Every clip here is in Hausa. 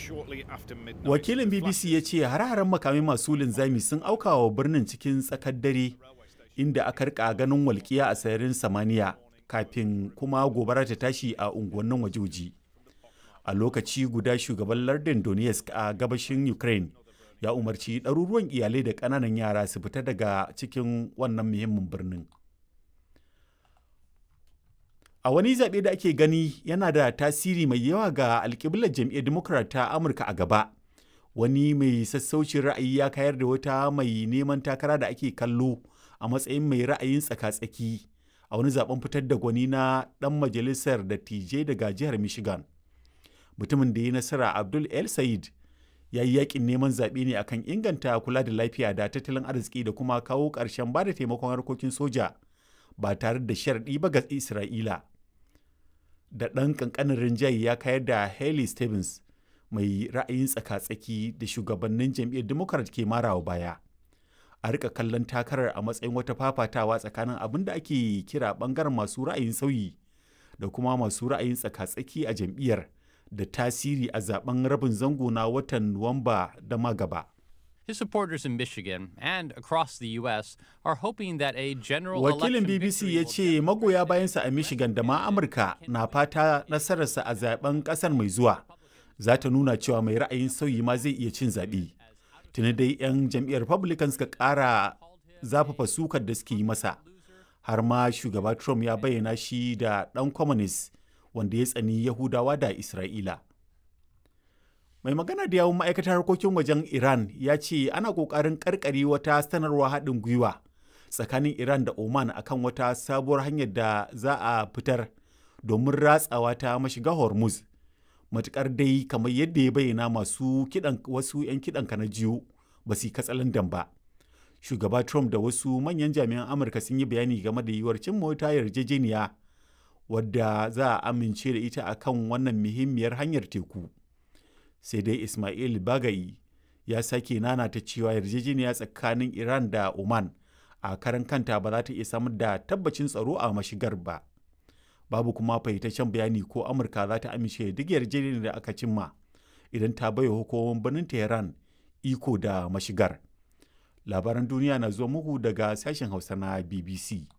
Wakilin BBC ya ce hare-haren makamai masu linzami sun auka wa birnin cikin tsakar dare inda aka rika ganin walƙiya a sararin samaniya kafin kuma gobara ta tashi a unguwannin wajoji. A lokaci guda shugaban lardin Donetsk a gabashin Ukraine ya umarci ɗaruruwan iyalai da ƙananan yara su fita daga cikin wannan muhimmin birnin. A wani zaɓe da ake gani yana da tasiri mai yawa ga alƙiblar jam'iyyar Democrat ta Amurka a gaba. Wani mai sassaucin ra'ayi ya kayar da wata mai neman takara da ake kallo a matsayin mai ra'ayin tsaka-tsaki a wani zaben fitar da gwani na ɗan majalisar dattijai daga jihar Michigan. Mutumin da ya nasara Abdul El Sayed ya yi yakin neman zaɓe ne akan inganta kula da lafiya da tattalin arziki da kuma kawo ƙarshen ba da taimakon harkokin soja ba tare da sharɗi ba ga Isra'ila. Da ɗan ƙanƙanin rinjaye ya kayar da Haley Stevens mai ra'ayin tsaka-tsaki da shugabannin jam'iyyar Democrat ke marawa baya. A rika kallon takarar a matsayin wata fafatawa tsakanin abin da ake kira ɓangaren masu ra'ayin sauyi da kuma masu ra'ayin tsaka-tsaki a jam'iyyar. da tasiri a zaben rabin zango na watan Nuwamba da magaba. His supporters in Michigan and across the U.S. are hoping that a general Wakilin BBC ya ce magoya bayansa a Michigan da ma Amurka na fata nasararsa a zaben kasar mai zuwa za ta nuna cewa mai ra'ayin sauyi ma zai iya cin zaɓe. Tuni dai 'yan jam'iyyar Republican suka ƙara zafafa sukar da suke yi masa. Har ma shugaba Trump ya bayyana shi da ɗan communist wanda ya tsani Yahudawa da Isra'ila. Mai magana da yawun ma'aikatar harkokin wajen Iran ya ce ana ƙoƙarin ƙarƙare wata sanarwa haɗin gwiwa tsakanin Iran da Oman akan wata sabuwar hanyar da za a fitar domin ratsawa ta mashiga Hormuz. Matuƙar dai kamar yadda ya bayyana masu kiɗan wasu 'yan kiɗan na jiyo ba su katsalandan ba. Shugaba Trump da wasu manyan jami'an Amurka sun yi bayani game da yiwuwar cin mota yarjejeniya wadda za a amince da ita akan wannan muhimmiyar hanyar teku sai dai ismail bagayi ya sake nanata cewa yarjejeniya tsakanin iran da oman a karan kanta ba za ta iya samar da tabbacin tsaro a mashigar ba babu kuma fahimtaccen bayani ko amurka za ta amince da duk yarjejeniyar da aka cimma idan ta baiwa hukumomin birnin tehran iko da mashigar labaran duniya na zuwa muku daga sashen hausa na bbc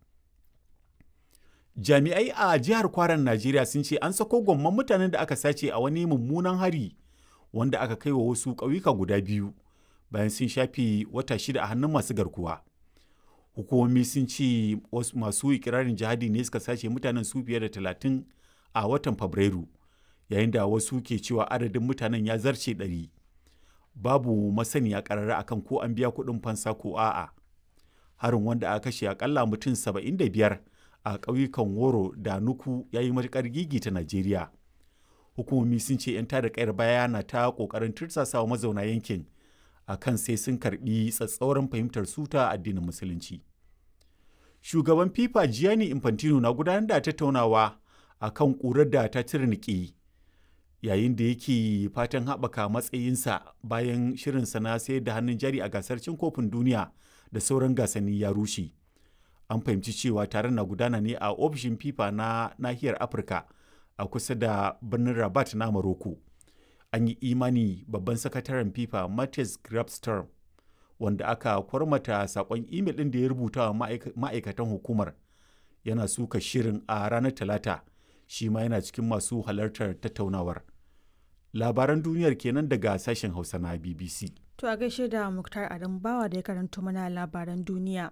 jami'ai a jihar kwaran najeriya sun ce an sako gwamman mutanen da aka sace a wani mummunan hari wanda aka kai wa wasu ƙauyuka guda biyu bayan sun shafe wata shida a hannun masu garkuwa hukumomi sun ce masu ikirarin jihadi ne suka sace mutanen su fiye da talatin a watan fabrairu yayin da wasu ke cewa adadin mutanen ya zarce ɗari babu masaniya ƙarara akan ko an biya kuɗin fansa ko a'a harin wanda aka kashe akalla mutum saba'in da biyar a ƙauyukan woro da nuku ya yi matuƙar gigi ta najeriya hukumomi sun ce 'yan tada kayar baya na ta ƙoƙarin tursasawa mazauna yankin a kan sai sun karɓi tsatsauran fahimtar su ta addinin musulunci shugaban fifa gianni infantino na gudanar da tattaunawa a kan ƙurar da ta tirniki yayin da yake fatan haɓaka matsayinsa bayan shirinsa na sayar da hannun jari a gasar cin kofin duniya da sauran gasanni ya rushe an fahimci cewa taron na gudana ne a ofishin fifa na nahiyar afirka a kusa da birnin rabat na maroko an yi imani babban sakataren fifa matthias grabstorm wanda aka kwarmata sakon imel ɗin da ya rubuta wa ma'aikatan hukumar yana suka shirin a ranar talata shi ma yana cikin masu halartar tattaunawar labaran duniyar kenan daga sashen hausa na bbc to a gaishe da muktar adam bawa da ya karanto mana labaran duniya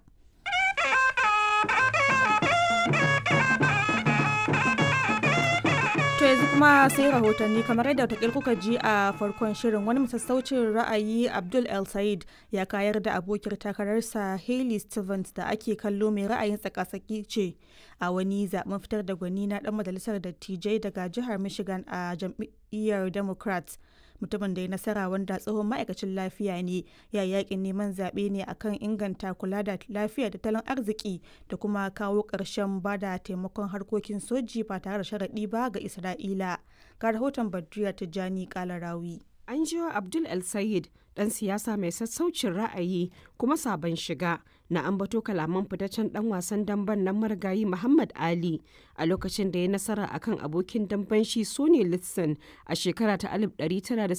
To yanzu kuma sai rahotanni kamar yadda wata kuka ji a farkon shirin wani masassaucin ra'ayi Abdul El Said ya kayar da abokiyar takararsa Hailey Stevens da ake kallo mai ra'ayin tsakasaki ce a wani zaben fitar da gwani na dan majalisar dattijai daga jihar Michigan a jam'iyyar Democrats. mutumin da ya nasara wanda tsohon ma'aikacin lafiya ne ya yakin neman zaɓe ne akan inganta kula da lafiya da tattalin arziki da kuma kawo ƙarshen ba da taimakon harkokin soji ba tare da sharaɗi ba ga isra'ila ga rahoton badriya tijjani kalarawi an jiwa abdul el sayid dan siyasa mai sassaucin ra'ayi kuma sabon shiga na ambato kalaman fitaccen dan wasan damben nan marigayi Muhammad Ali a lokacin da ya nasara akan abokin damben shi Sonny Liston a shekara ta